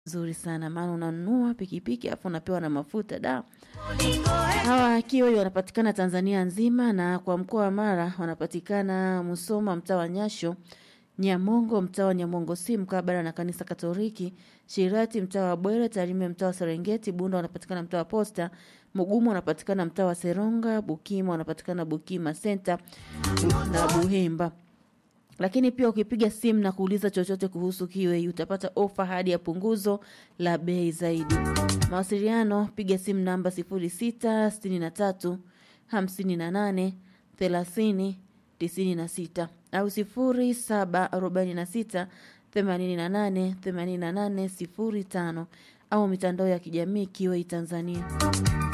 Nzuri sana maana unanunua pikipiki afu unapewa na mafuta da. Hawa Kiwei wanapatikana Tanzania nzima na kwa mkoa wa Mara wanapatikana Musoma mtaa wa Nyasho, Nyamongo mtaa wa Nyamongo si mkabala na kanisa Katoliki, Shirati mtaa wa Bwere, Tarime mtaa wa Serengeti, Bunda wanapatikana mtaa wa Posta, Mugumu wanapatikana mtaa wa Seronga, Bukima wanapatikana Bukima Center na Buhemba. Lakini pia ukipiga simu na kuuliza chochote kuhusu Kiwei utapata ofa hadi ya punguzo la bei zaidi. Mawasiliano piga simu namba 0663 58 30 96 au 0746 88 88 05 au mitandao ya kijamii Kiwei Tanzania.